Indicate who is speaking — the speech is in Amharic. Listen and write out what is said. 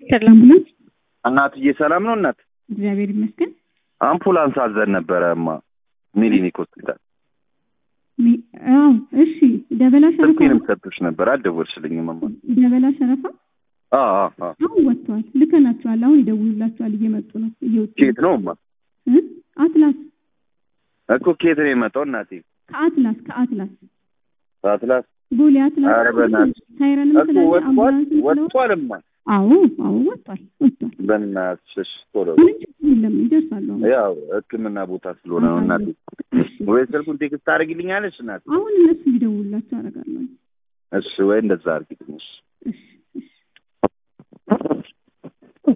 Speaker 1: ሰላም ነው።
Speaker 2: እናትዬ ሰላም ነው እናት?
Speaker 1: እግዚአብሔር ይመስገን።
Speaker 2: አምፑላንስ አዘን ነበረ እማ ሚሊኒክ ሆስፒታል።
Speaker 1: ሚ- አዎ እሺ። ደበላ ሸረፋ
Speaker 2: ስልኩንም ሰጥቶሽ ነበር አልደወልሽልኝም እማ።
Speaker 1: ደበላ ሸረፋ
Speaker 2: አዎ አዎ አዎ።
Speaker 1: አሁን ወጥተዋል። ልከናቸዋል። አሁን ይደውሉላቸዋል። እየመጡ ነው። እየወጡ
Speaker 2: ኬት ነው እማ?
Speaker 1: እ? አትላስ
Speaker 2: እኮ ኬት ነው የመጣው እናቴ?
Speaker 1: ከአትላስ ከአትላስ
Speaker 2: አትላስ
Speaker 1: ቦሌ አትላስ
Speaker 2: ኧረ በእናትሽ
Speaker 1: ሳይረንም
Speaker 2: እኮ
Speaker 1: ስላለ
Speaker 2: ወጥቷል
Speaker 1: አምቡላንስ ስለው
Speaker 2: ወጥቷል እማ።
Speaker 1: አዎ አዎ ወጥቷል ወጥቷል።
Speaker 2: በእናትሽ እሺ፣ ቶሎ
Speaker 1: ምንም ችግር የለም ይደርሳሉ። አሁን
Speaker 2: ያው ሕክምና ቦታ ስለሆነ ነው እናቴ። ወይ ስልኩን ቴክስት ታደርጊልኛለሽ እናቴ?
Speaker 1: አሁን እነሱ ሊደውሉላቸው አደርጋለሁ።
Speaker 2: እሺ ወይ እንደዛ አድርጊልኝ እሺ።